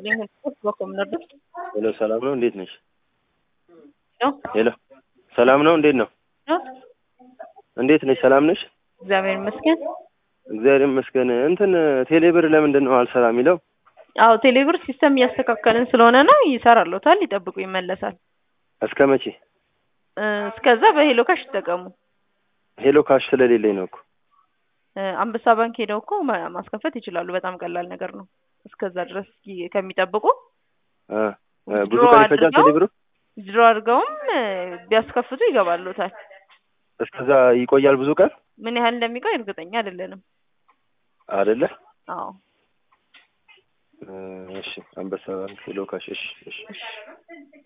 ይስጥልኝ። በኮም ነበር ሄሎ፣ ሰላም ነው? እንዴት ነሽ? ነው ሄሎ፣ ሰላም ነው? እንዴት ነው? እንዴት ነሽ? ሰላም ነሽ? እግዚአብሔር ይመስገን። እግዚአብሔር ይመስገን። እንትን ቴሌብር ለምንድን ነው አልሰራ የሚለው? አዎ ቴሌብር ሲስተም እያስተካከልን ስለሆነ ነው። ይሰራሎታል፣ ይጠብቁ፣ ይመለሳል። እስከ መቼ? እ፣ እስከዛ በሄሎ ካሽ ይጠቀሙ። ሄሎ ካሽ ስለሌለኝ ነው እኮ። እ፣ አንበሳ ባንክ ሄደው እኮ ማ- ማስከፈት ይችላሉ። በጣም ቀላል ነገር ነው። እስከዛ ድረስ ጊ- ከሚጠብቁ እ፣ እ፣ ብዙ ድሮ ቀን ይፈጃል አድርገው ቴሌብሩ? ድሮ አድርገውም እ፣ ቢያስከፍቱ ይገባሎታል። እስከዛ ይቆያል ብዙ ቀን ምን ያህል እንደሚቆይ እርግጠኛ አይደለንም። አይደለ? አዎ እ፣ እሺ፣ አንበሳ ባንክ ሄሎ ካሽ። እሺ፣ እሺ። እሺ